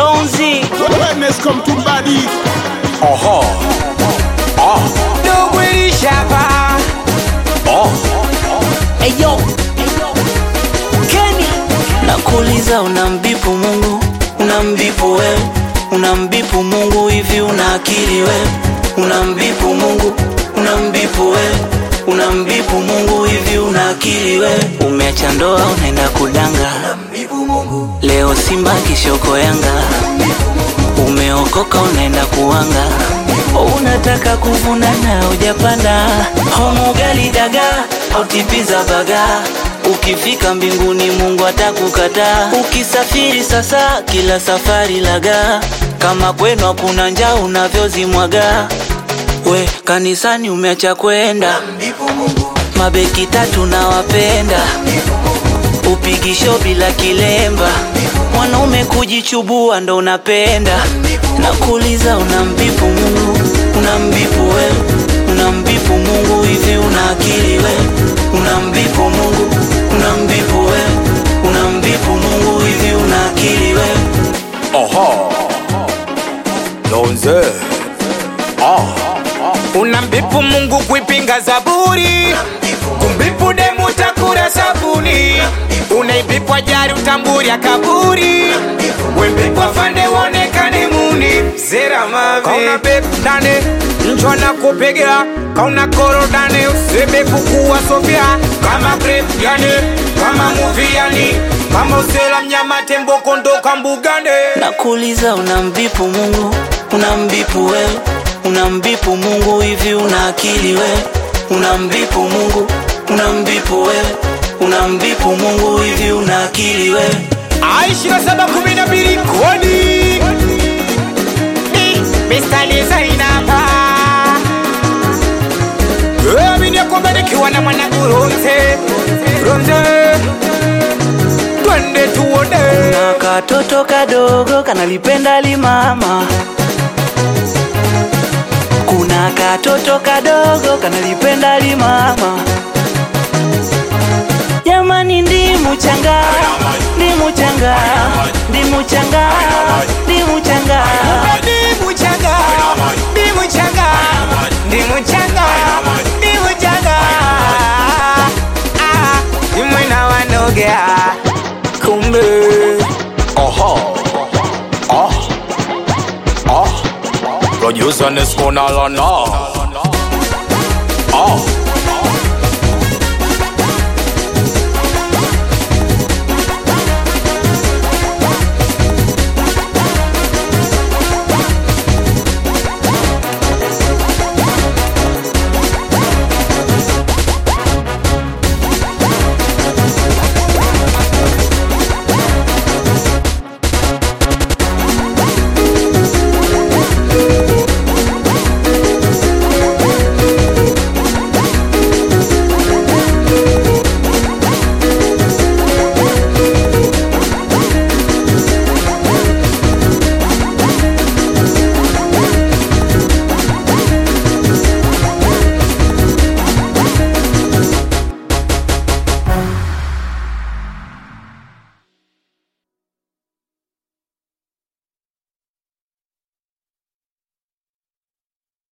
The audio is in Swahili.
Lonzi Wellness come to body. Aha. Ah. Dogo ilishapa Ah. Eyo Kenya Nakuuliza unambipu Mungu Unambipu wewe Unambipu Mungu hivi una akili wewe Unambipu Mungu Unambipu wewe Unambipu Mungu hivi una akili wewe Umeacha ndoa unaenda kudanga Leo Simba kishoko Yanga Umeokoka unaenda kuanga Unataka kuvuna na hujapanda Homu gali daga au tipiza baga Ukifika mbinguni Mungu atakukataa Ukisafiri sasa kila safari laga Kama kwenu hakuna njaa unavyozimwaga We kanisani umeacha kwenda Mabeki tatu na wapenda Upigisho bila kilemba Mwanaume kujichubua ndo unapenda Nakuuliza unambipu Mungu Unambipu wewe Unambipu Mungu hivi una akili wewe Unambipu Mungu Unambipu wewe Unambipu Mungu hivi una akili wewe Aha. Lonze. Ah. unambipu Mungu kuipinga Zaburi, kumbipu demu utakura sabuni, unaibipwa jari utamburi ya kaburi, wembipwa fande wonekane muni zera mave kauna bep dane njo na kupega kauna koro dane usebe kukuwa sofia kama grep yani kama movie yani kama usela mnyama tembo kondoka mbugane Nakuuliza unambipu Mungu Unambipu wewe Unambipu Mungu hivi una akili wewe Unambipu Mungu Unambipu wewe Unambipu Mungu hivi una akili wewe aishira saba kumi na mbili kodi mistari zainapa amini ya kwamba nikiwa na mwanangu Ronze Ronze twende tuone na katoto kadogo kanalipenda limama kuna katoto kadogo kanalipenda limama jamani ndimu changa ndimu changa ndimu changa ndimu changa Ndimu changa Ndimu changa Ndimu changa Ndimu changa Ah, Imwena wanogea Kumbe Aha. Ah. Ah. Producer Nesco Nalana.